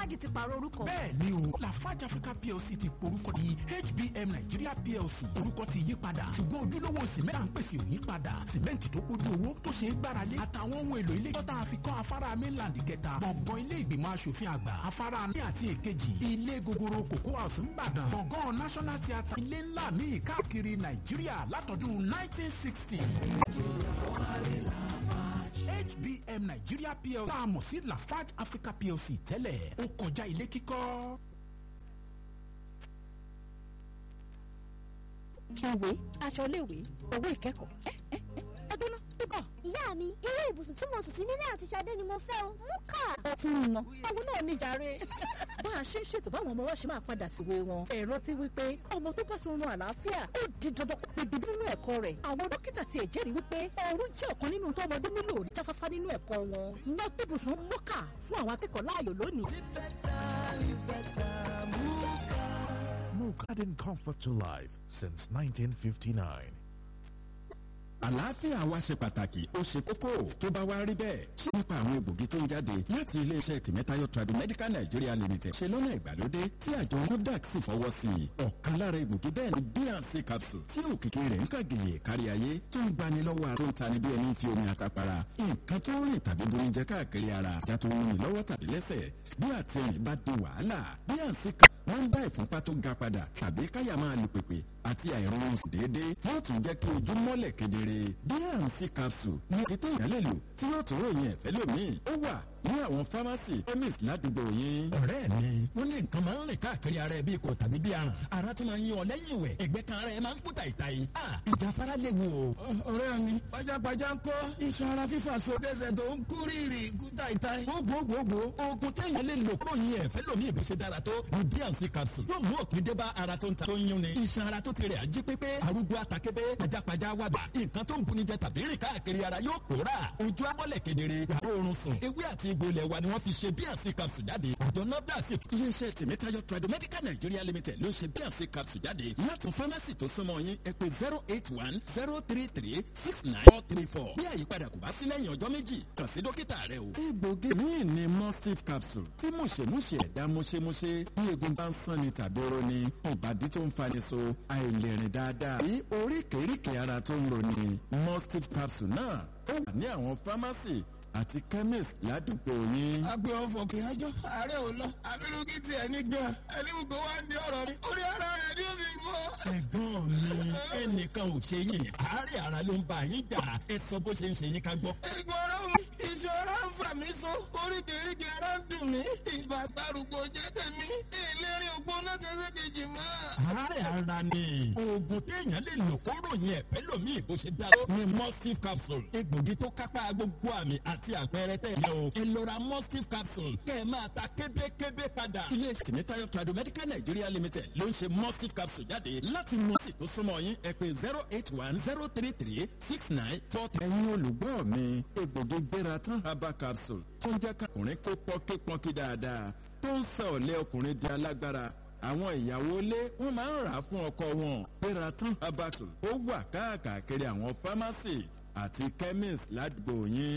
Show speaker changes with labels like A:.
A: lafarge ti pààrọ̀ orúkọ.
B: bẹ́ẹ̀ ni o lafarge africa plc ti porúkọ di hbm nigeria plc orúkọ ti yí padà ṣùgbọ́n ojúlówó sìmẹ́ntì à ń pèsè ò yí padà sìmẹ́ntì tó kójú owó tó ṣe é gbáralé àtàwọn ohun èlò ilé tọ́ta àfikọ́ afárá mainland kẹta gbọ̀ngàn ilé ìgbìmọ̀ asòfin àgbà afárá ní àti èkejì ilé gogoro kòkó house ńbàdàn gbọ̀ngàn national theatre ilé ńlá míì káàkiri nàìjíríà látọdún 1960. HBM Nigeria PLC tá a mọ̀ sí Lafarge Africa PLC tẹ́lẹ̀ ó kọjá ilé kíkọ́.
A: ìwé aṣọ iléèwé owó ìkẹ́kọ̀ọ́ ẹ ẹ ẹ ẹgbẹ́ náà bíbọ̀.
C: ìyá mi irú ibùsùn tí mo sùn sí nílé àti Ṣadé ni mo fẹ́ o mú kà.
A: ó ti ń ná owó náà ní jàre. bá a ṣe ń ṣètò báwọn ọmọ wa ṣe máa padà síwé wọn ẹ̀rọ ti wí pé ọmọ tó bá sọrun àlàáfíà ó di dandan kó pebi nínú ẹ̀kọ́ rẹ̀ àwọn dókítà ti ẹ̀ jẹ́rìí wípé oorun jẹ́ ọ̀kan nínú tó ọmọdé nílò jáfáfá nínú ẹ̀kọ́ wọn ná ibùsùn mọ́kà fún àwọn akẹ́kọ̀ọ́ láàyò lónìí.
D: Mook adding comfort to life since 1959.
E: àlàáfíà wa ṣe pàtàkì ó ṣe kókó tó bá wá rí bẹ́ẹ̀ ṣé nípa àwọn egbògi tó ń jáde láti iléeṣẹ́ tìmẹ́tayọ Tradimedical Nigeria Limited ṣe lọ́nà ìgbàlódé tí àjọ NAFDAC sì fọwọ́ sí i ọ̀kan lára egbògi bẹ́ẹ̀ ni bnc capsule tí òkìkí rẹ̀ ń kàgèyè kárí ayé tó ń gbani lọ́wọ́ àrùn tani bí ẹni fi omi àtàpàrà nǹkan tó ń rìn tàbí bomi jẹ káàkiri ara ìjà tó ń rìn lọ́wọ́ tàbí lẹ́sẹ̀ bí àtẹ̀yìn bá di wàhálà bnc capsule wọ́n ń bá ìfúnpá tó ga padà tàbí káyà máa lu pèpè àti àìrọ̀rùn déédéé yóò tún jẹ́ kí ojú mọ́lẹ̀ kedere bnc capsule ní ètò ìyálẹ̀ lò tí yóò tún ròyìn ẹ̀fẹ́ lómi ó wà ní àwọn fámásì chemist ládùúgbò yín.
B: ọ̀rẹ́ mi wọ́n ní nǹkan máa ń rìn káàkiri ara ẹ̀ bíi kò tàbí bíi aràn ara tún máa ń yan ọ lẹ́yìn ìwẹ̀ ẹ̀gbẹ́ kan ara ẹ̀ máa ń kú tàìtàì ìjà fara léwu o.
F: ọ̀rẹ́ mi pajápajá ń kọ́ iṣan ara fífà so dẹ́sẹ̀ tó ń kú rírì kú tàìtàì.
B: gbogbogbò oògùn téèyàn lè lò kúrò yín ẹ̀fẹ́ lómi ìbí ṣe dára tó ní bnc capsule yóò mú òpin dé bá ara tó ń ta tó ń yún ni iṣan ara tó ti rẹ̀ ají pépé arúgbó atakébé pajápajá wàgbà nǹkan tó ń buni jẹ tàbí rìn káàkiri ara yóò pòórà ojú amọ́lẹ̀ kedere wàá oorun sùn ewé àti egbò ilẹ̀ wa ni wọ́n fi ṣe bnc capsule jáde àjọ nafda sì.
E: iléeṣẹ́ tìmẹ́tayọ Tradimedical Nigeria Limited ló ṣe bnc capsule jáde láti fámásì tó súnmọ́ yín ẹ pè zero eight one zero three three six nine four three four bí àyípadà kò bá sí lẹ́yìn ọjọ́ méjì kàn sí dókítà rẹ o. egbògi míì ni mustif capsule tí mùṣemúṣe ẹ̀dá mùṣemúṣe bí egun bá ń sán ni tàbí oró ni ìbàdí tó ń fani so àìlèrìn dáadáa bí oríkèéríkèé ara tó ń roni mustif capsule náà ó wà ní àwọn fámásì àti chemist ládùúgbò yín.
F: agbe ọfọ kì í ajọ ààrẹ ò lọ abirùkí tiẹ̀ ní gan ẹni gbogbo wa ń di ọ̀rọ̀ mi orí ara rẹ̀ ni ó fi rú ọ.
B: ẹ̀gbọ́n mi ẹnìkan ò ṣe yín àárẹ̀ ara ló ń bá yín jà ẹ sọ bó ṣe ń ṣe yín ká gbọ́.
F: ìgbọràn mi ìṣòro ń fà mí so oríkèéríkèé ara ń dùn mí ìbà gbàrúgbó jẹ́ tèmi ìlérí ògbóná kẹsẹ̀kejì mọ́.
B: àárẹ̀ ara ni oògùn téèyàn lè lò kóró yẹn ẹ̀fẹ́ lómi bó ṣe dá ní mustif capsule egbògi tó kápá gbogbo àmì àti àpẹẹrẹ tẹ̀ yẹ o ẹ lọ ra mustif capsule kẹ́ ẹ máa ta kébékébé padà.
E: iléeṣẹ́ tìmẹ́tayọ Tradimedical Nigeria Limited ló ń ṣe mustif capsule jáde láti mọ sí tó súnmọ́ yín ẹ pè zero eight one zero three three six nine four three. ẹ̀yin olùgbọ́ mi egbògi gbéra tán herbal capsule tó ń jẹ́ kákùnrin kó pọ́nkípọ́nkí dáadáa tó ń sọ ọ̀lẹ́ ọkùnrin di alágbára àwọn ìyàwó ilé wọn máa ń rà á fún ọkọ wọn gbéra tán herbal capsule ó wà káàkiri àwọn fámásì àti chemist ládùúgbò yín.